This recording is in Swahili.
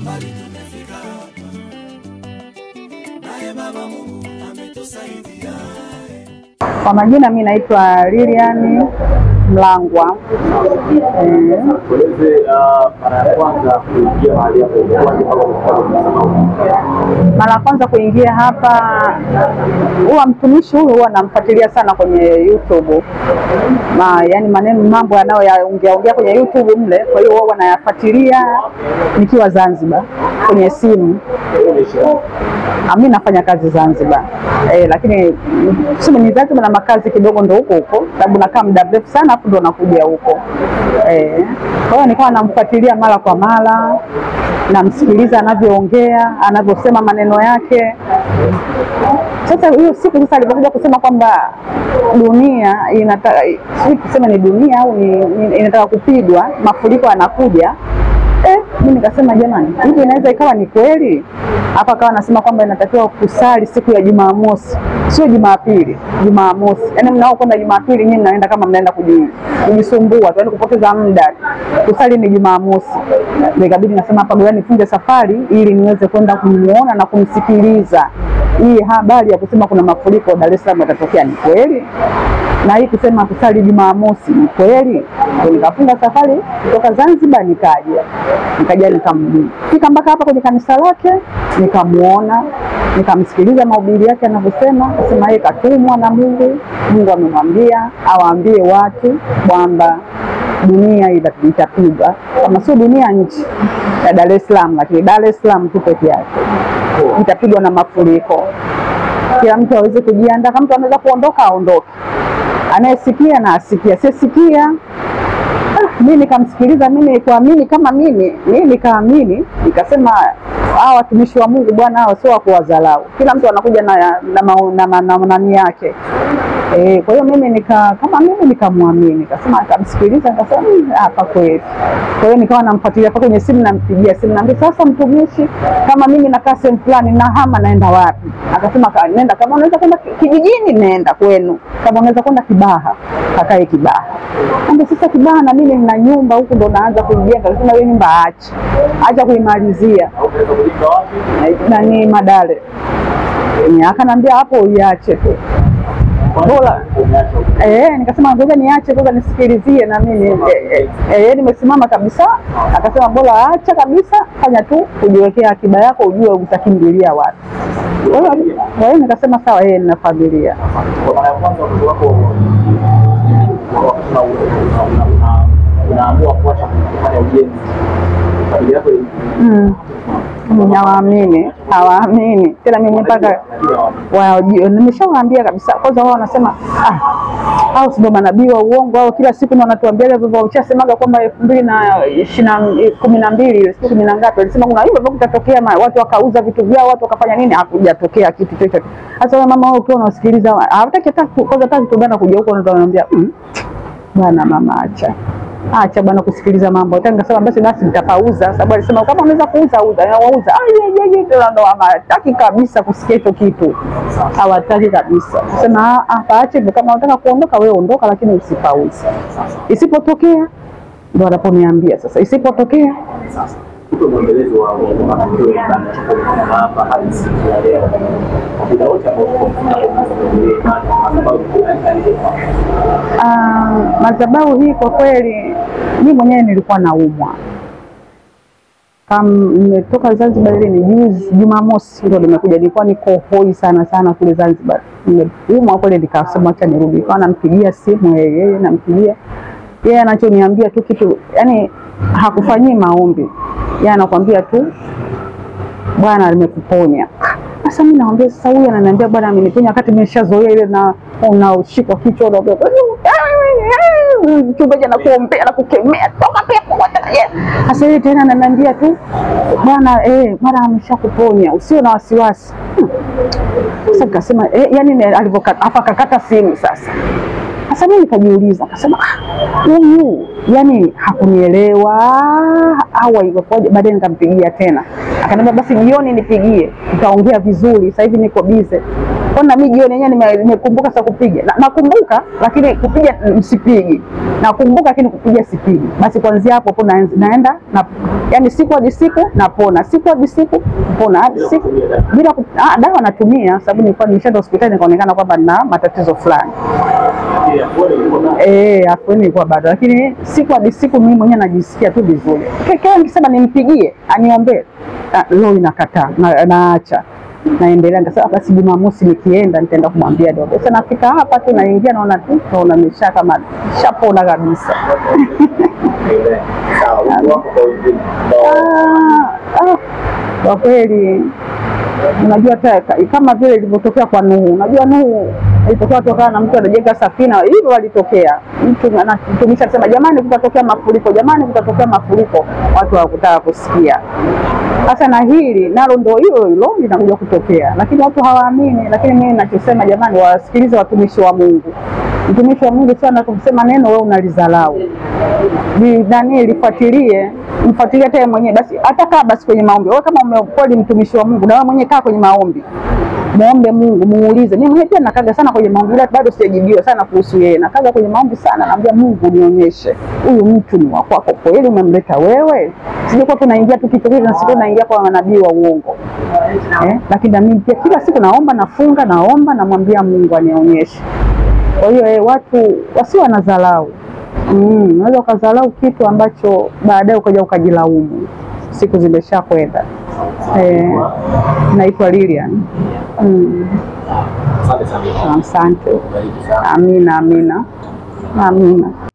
mbali tumefika hapa, naye Baba Mungu ametusaidia. Kwa majina mi naitwa Lilian Mlangwa. Eh, Tueleze uh, mara ya kwanza kuingia mahali hapo ilikuwaje mpaka kufika mara ya kwanza kuingia hapa, huwa mtumishi huyu huwa namfuatilia sana kwenye YouTube Ma, yani maneno mambo yanayoyaongea ongea kwenye YouTube mle, kwa hiyo huwa nayafuatilia nikiwa Zanzibar kwenye simu. Ah, mi nafanya kazi Zanzibar eh, lakini tuseme ni Zanzibar na makazi kidogo ndo huko huko, sababu nakaa muda mrefu sana afu ndo nakuja huko eh. Kwa hiyo nikawa namfuatilia mara kwa mara, namsikiliza anavyoongea, anavyosema maneno yake. Sasa hiyo siku sasa alipokuja kusema kwamba dunia inataka, sijui kusema ni dunia au ni, ni, inataka kupigwa, mafuriko yanakuja Eh, mimi nikasema jamani, hivi inaweza ikawa ni kweli? Hapa akawa anasema kwamba inatakiwa kusali siku ya Jumamosi, sio Jumapili, Jumamosi. Yaani mnao kwenda Jumapili, nyinyi mnaenda kama mnaenda kuji- kujisumbua tu, yaani kupoteza muda. Kusali ni Jumamosi. Ndio ikabidi nasema hapa ngoja nifunge safari ili niweze kwenda kumuona na kumsikiliza. Hii habari ya kusema kuna mafuriko Dar es Salaam yatatokea ni kweli? na hii kusema kusali Jumamosi ni kweli? Ndio nikafunga safari kutoka Zanzibar nikaja nikaja nikamfika mpaka hapa kwenye kanisa lake, nikamuona, nikamsikiliza mahubiri yake anavyosema, akasema yeye katumwa na Mungu. Mungu amemwambia awaambie watu kwamba dunia ita- itapigwa, kama sio dunia, nchi ya Dar es Salaam, lakini Dar es Salaam tu peke yake itapigwa na mafuriko. Kila mtu aweze kujiandaa, kama mtu anaweza kuondoka aondoke, anayesikia na asikia, sisikia Ah, mi nikamsikiliza, mimi kuamini kama mimi mi nikaamini, nikasema hawa watumishi wa Mungu bwana, hawa sio wa kuwadharau. Kila mtu anakuja na na mao- na ma- na nani yake eh. Kwa hiyo mimi nika kama mimi nikamwamini, nikasema nikamsikiliza, nikasema "Mm, hapa kweli. Kwa hiyo nikawa namfuatilia hapa kwenye simu, nampigia simu, naambia sasa, mtumishi, kama mimi nakaa sehemu fulani na hama, naenda wapi? Akasema "Ka- nenda, kama unaweza kwenda ki- kijijini, nenda kwenu, kama unaweza kwenda Kibaha, kakae Kibaha. Ambe sasa Kibaha na mimi nina nyumba huku ndo naanza kuijenga. Akasema hiyo nyumba aache, acha kuimalizia au unaweza kujenga wapi? nani Madale. Ni Akanambia hapo uiache tu bora. Umeacha huko. Eh, nikasema ngoja niache kwanza nisikilizie na mimi eh, eh, eh, nimesimama kabisa. Akasema bora acha kabisa, fanya tu kujiwekea akiba yako, ujue utakimbilia wapi. Kwa hiyo kwa hiyo nikasema sawa, yeye nina familia. Kwa mara ya kwanza watoto wako wakati una- una- una- unaamua kuacha kufanya ujenzi, familia yako ili- Mm. Mm, Hawaamini, hawaamini tena mimi mpaka wajue, nimeshawaambia kabisa. Kwanza wao wanasema ah, hao sio manabii wa uongo au kila siku ndio wanatuambia hivyo. Wameshasemaga kwamba elfu mbili na ishirini na kumi na mbili ile siku kumi na ngapi, walisema kuna hivyo hivyo kutatokea, ma- watu wakauza vitu vyao, watu wakafanya nini, hakujatokea kitu chochote. Sasa wewe mama, wewe ukiwa unasikiliza hawataki hata ku- kwanza hata kutubana kuja huko, ndio wanaambia mm, bwana mama, acha acha bwana kusikiliza mambo. Hata nikasema basi basi nitapauza, sababu alisema kama unaweza kuuza uza, na wauza. Ah, ye ye ye, ndo hawataki kabisa kusikia hicho kitu, hawataki kabisa. Sema ah, paache hivyo, kama unataka kuondoka wewe ondoka, lakini usipauze. Isipotokea ndo wanaponiambia sasa, isipotokea Sasa tupe mwendelezo wa wa matukio ya ibada tunapokuwa hapa hadi siku ya leo, kwa muda wote ambao tuko tunafika kwenye imani, kwa sababu Ah, madhabahu hii kwa kweli, mimi mwenyewe nilikuwa naumwa kama nimetoka Zanzibar, ile ni juzi Jumamosi ndio nimekuja, nilikuwa niko hoi sana sana kule Zanzibar, nimeumwa kweli, nikasema acha nirudi. Nikawa nampigia simu yeye, yeye nampigia yeye, anachoniambia tu kitu, yani hakufanyii maombi, yeye anakwambia tu Bwana amekuponya. Sasa mimi naambia sasa, huyu ananiambia Bwana ameniponya, wakati nimeshazoea ile na unaoshikwa kichwa unaambia mchungaji anakuombea na kukemea toka pepo kwa jina la Yesu. Sasa yeye tena ananiambia tu Bwana eh, Bwana ameshakuponya, usio na wasiwasi. Hmm. Sasa nikasema eh, yani alivyokata hapa akakata simu sasa. Sasa mimi nikajiuliza, akasema "Ah, huyu yani hakunielewa au ilikuwaje? Baadaye nikampigia tena, akaniambia basi jioni nipigie, tutaongea vizuri, sasa hivi niko bize. Kwa na mimi jioni yenyewe nime- nimekumbuka sasa kupiga. Na- Nakumbuka lakini kupiga mm, sipigi. Nakumbuka lakini kupiga sipigi. Basi kuanzia hapo hapo naenz- naenda na yani siku hadi siku napona. Siku hadi siku napona hadi siku bila ku- ah, dawa natumia sababu nilikuwa nimeshaenda hospitali nikaonekana kwamba nina matatizo fulani. Ile pole ilikuwa na Eh, afueni ilikuwa bado, lakini siku hadi siku mimi mwenyewe najisikia tu vizuri. Kekea nikisema nimpigie aniombee, ah, roho inakataa na, naacha naendelea. Nikasema basi Jumamosi nikienda nitaenda kumwambia dogo. Sasa nafika hapa tu naingia naona tu naona nimesha kama shapona kabisa. ile. Sawa, wito wako kwa wengine ambao Ah, ah, kwa kweli unajua hata ka- kama vile ilivyotokea kwa Nuhu. Unajua Nuhu ilitokea kutokana na mtu anajenga safina, hivyo walitokea mtu ana- mtumishi akisema jamani, kutatokea mafuriko, jamani, kutatokea mafuriko, watu hawakutaka kusikia. Sasa na hili nalo ndo hilo hilo linakuja kutokea, lakini watu hawaamini. Lakini mimi ninachosema jamani, wasikilize watumishi wa Mungu. Mtumishi wa Mungu sana kumsema neno, wewe unalizalau Li- nani lifuatilie, mfuatilie hata yeye mwenyewe basi, hata kaa basi kwenye maombi. Wewe kama umekweli mtumishi wa Mungu, na wewe mwenyewe kaa kwenye maombi, muombe Mungu, muulize. Mimi mwenyewe pia nakaga sana kwenye maombi, ila bado sijajibiwa sana kuhusu yeye. Nakaga kwenye maombi sana, naambia Mungu, nionyeshe huyu mtu ni wa kwako kweli, umemleta wewe, sijekuwa tunaingia tu kitu kile na siku naingia kwa manabii wa uongo eh? Lakini na mimi pia kila siku naomba, nafunga, naomba, namwambia Mungu anionyeshe. Kwa hiyo eh, watu wasio wanadharau Mm, unaweza ukadharau kitu ambacho baadaye ukaja ukajilaumu, siku zimesha kwenda. Eh, naitwa Lilian. Mm, asante sana. asante. Bariki sana. Amina, amina, amina.